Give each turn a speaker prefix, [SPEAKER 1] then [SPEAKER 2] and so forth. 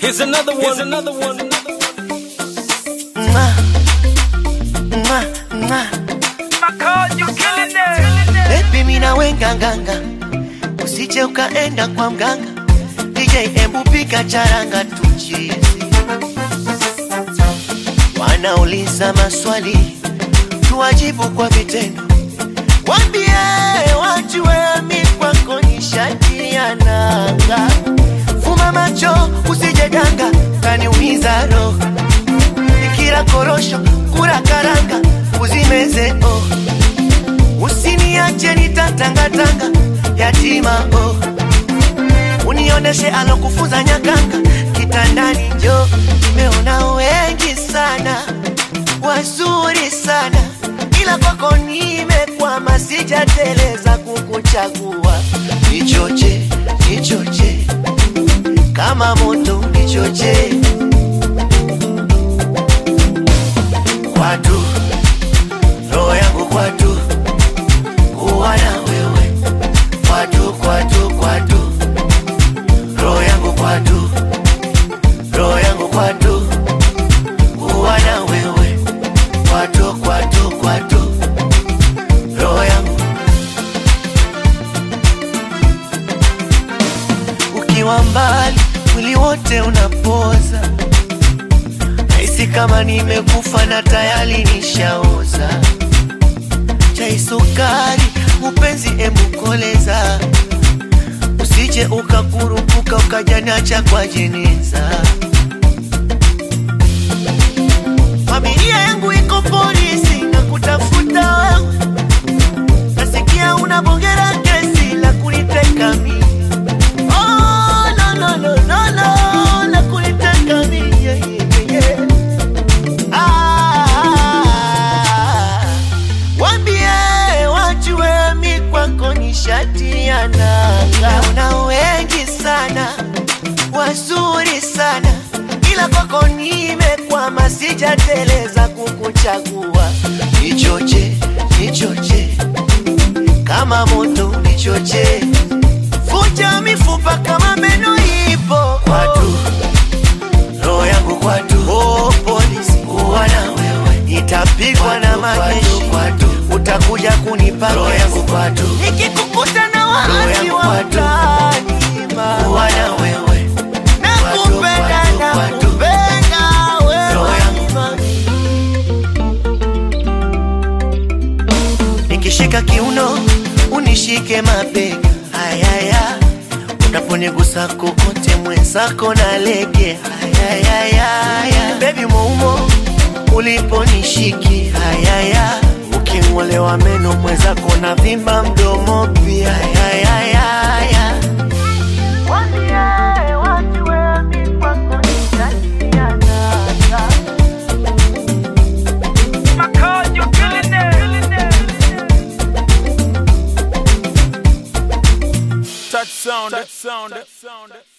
[SPEAKER 1] Here's another one. Here's another one.
[SPEAKER 2] Mwah, mwah, mwah. Baby mina wenga nganga, usije ukaenda kwa mganga. DJ embu pika charanga tuchizi. Wanauliza maswali, tuwajibu kwa vitendo. Wambie wajue mi kwako ni shati ya nanga. Fuma macho usije danga, kaniumiza roho nikila korosho kura karanga uzimeze oh. Usiniache nitatangatanga yatima oh. Unioneshe alokufunza nyakanga kitandani njo nimeona wengi sana wazuri sana ila kwako nimekwama sijateleza kukuchagua nichoche nichoche kama moto nichoche kwatu roho yangu kwatu kuwa na wewe kwatu kwatu kwatu roho yangu kwatu roho yangu kwatu kuwa na wewe kwatu kwatu kwatu roho yangu ukiwa mbali mwili wote unapoza Nahisi kama nimekufa na tayari nishaoza. Chai sukari, upenzi emukoleza, usije ukakurupuka ukajanacha kwa jeneza. Familia yangu iko polisi na kutafuta wewe, nasikia unabongera kesi la kuniteka mimi. Oh, no, no, no, no, no, la kuniteka mimi, yeah, yeah, yeah. Ah, wambie wajue mi kwako ni shati ya nanga. Una wengi sana wazuri sana, ila kwako nimekwama, sijateleza kukuchagua. Nichoche, nichoche kama moto, nichoche vunja mifupa kama meno ipo kwatu roho yangu kwatu, oh, polisi kuwa na wewe, itapigwa na majeshi kwatu, utakuja kunipa roho yangu kwatu, nikikukuta na waasi wa mtaani kuwa na wewe, nakupenda nakupenda wewe nikishika kiuno unishike mabega ayaya unaponigusa kokote mwenzako na lege ayayaya bebi moumo uliponishiki ayaya uking'olewa meno mwenzako na vimba mdomo pia ayayaya
[SPEAKER 1] Touch sound. Touch sound. Touch sound.